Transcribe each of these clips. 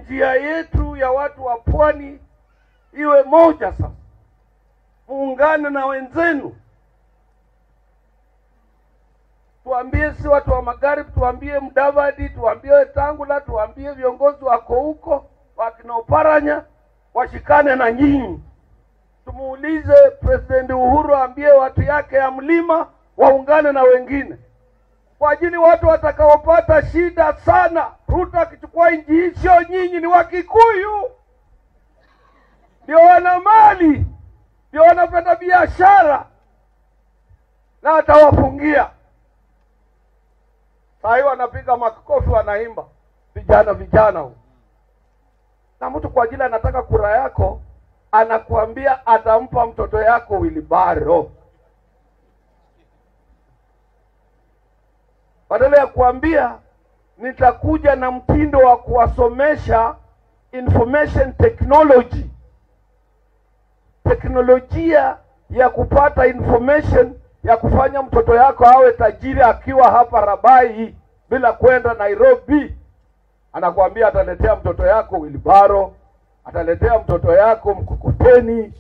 njia yetu ya watu wa pwani iwe moja sasa, muungane na wenzenu, tuambie si watu wa magharibi, tuambie Mudavadi, tuambie Wetangula, tuambie viongozi wako huko wakina Oparanya washikane na nyinyi. Tumuulize President Uhuru aambie watu yake ya mlima waungane na wengine kwa ajili watu watakaopata shida sana. Ruto akichukua nchi hii, sio nyinyi, ni Wakikuyu ndio wana mali, ndio wanapenda biashara, na atawafungia. Saa hii wanapiga makofi, wanaimba vijana vijana huu, na mtu kwa ajili anataka kura yako anakuambia atampa mtoto yako wilibaro badala ya kuambia nitakuja na mtindo wa kuwasomesha information technology, teknolojia ya kupata information ya kufanya mtoto yako awe tajiri akiwa hapa Rabai bila kwenda Nairobi. Anakuambia ataletea mtoto yako wilibaro, ataletea mtoto yako mkokoteni.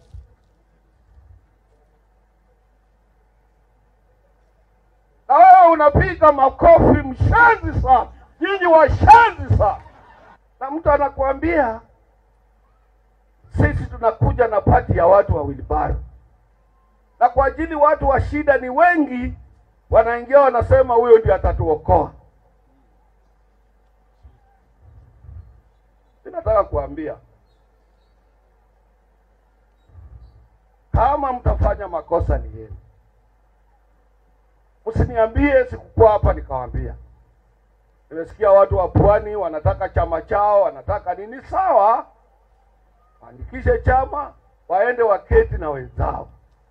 na wewe unapiga makofi, mshazi sana, nyinyi washazi sana. Na mtu anakuambia sisi tunakuja na pati ya watu wa wilibaro, na kwa ajili watu wa shida ni wengi, wanaingia wanasema huyo ndio atatuokoa. Ninataka kuambia kama mtafanya makosa ni yenu. Msiniambie sikukuwa hapa nikawambia. Nimesikia watu wa pwani wanataka chama chao, wanataka nini? Sawa, waandikishe chama, waende waketi na wenzao,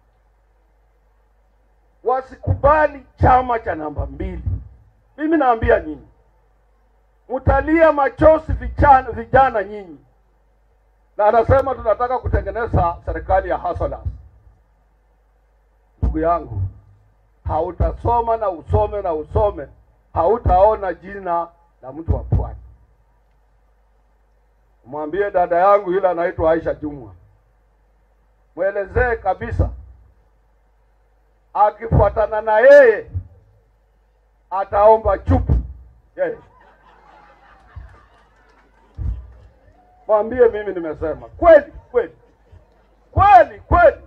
wasikubali chama cha namba mbili. Mimi naambia nyinyi, mtalia machozi vijana, vijana nyinyi, na anasema tunataka kutengeneza serikali ya hustlers. Ndugu yangu, hautasoma na usome na usome, hautaona jina la mtu wa pwani. Mwambie dada yangu yule anaitwa Aisha Jumwa, mwelezee kabisa, akifuatana na yeye ataomba chupu yeye. Mwambie mimi nimesema kweli kweli kweli kweli